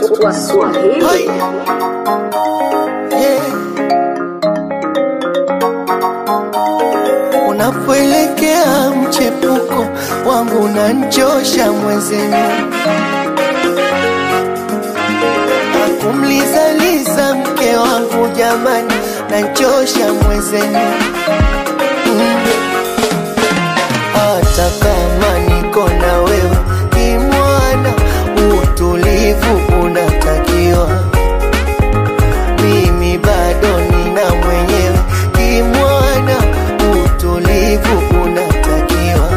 Swahili. Hai. Yeah. Unapoelekea mchepuko wangu unanchosha mwezenu, akumlizaliza mke wangu jamani, nanchosha mwezenu mm. Hata kama niko na wewe kimwana, utulivu unatakiwa mimi bado nina mwenyewe kimwana, utulivu unatakiwa.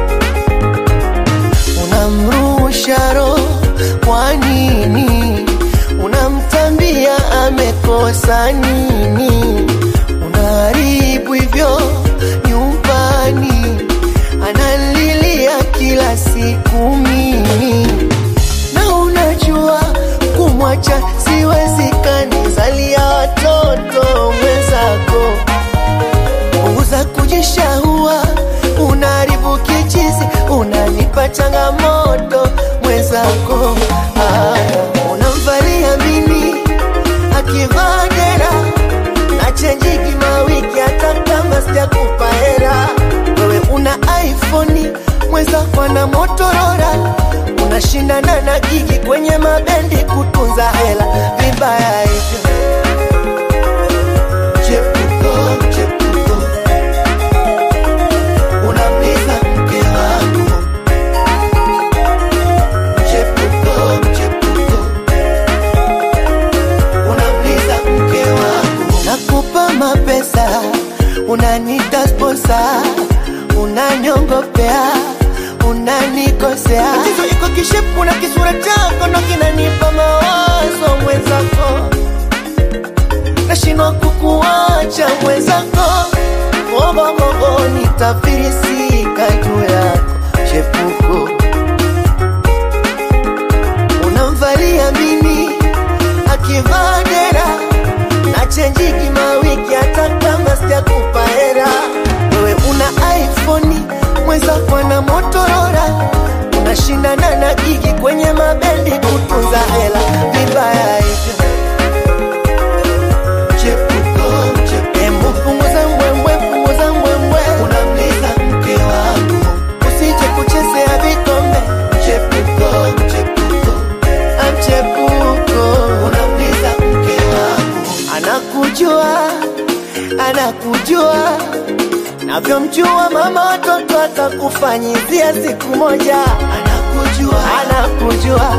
Unamrusha roho kwa nini? Unamtambia amekosa nini? Unaharibu hivyo nyumbani, analilia kila siku mimi na unajua kumwacha siwezekani, zalia watoto mwenzako, punguza kujishahua, unaharibu kichizi, unanipa changamoto mwenzako. Ah, unamvalia mimi akivaa dera na chenjiki mawiki, hata kama sijakupa hera. Wewe una iPhone, mwenzako ana Motorola, unashindana na gigi kwenye mabendi kutunza hela, vibaya hivyo. Chepuko, chepuko, unamliza mke wangu. Chepuko, chepuko, unamliza mke wangu. Nakupa mapesa, unanita sponsa, unanyongopea, unanikosea. Tatizo iko kishepu na kisura chako ndo kinanipa mawazo mwenzako nashindwa kukuacha mwenzako, gogogogo nitafirisika juu yako chepuko, unamvalia mimi akivaa dera na chenjiki mawiki, hata kama sijakupa hera. Wewe una iPhone, mwenzako ana Motorola, unashindana na gigi kwenye mabendi kutunza hela, vibaya hivyo. Chepuko, chepuko. Embu punguza mbwembwe, punguza mbwembwe. Unamliza mke wangu. Usije kuchezea vikombe. Chepuko, chepuko. Am chepuko. Unamliza mke wangu. Anakujua, anakujua navyomjua mama watoto atakufanyizia siku moja. Anakujua, anakujua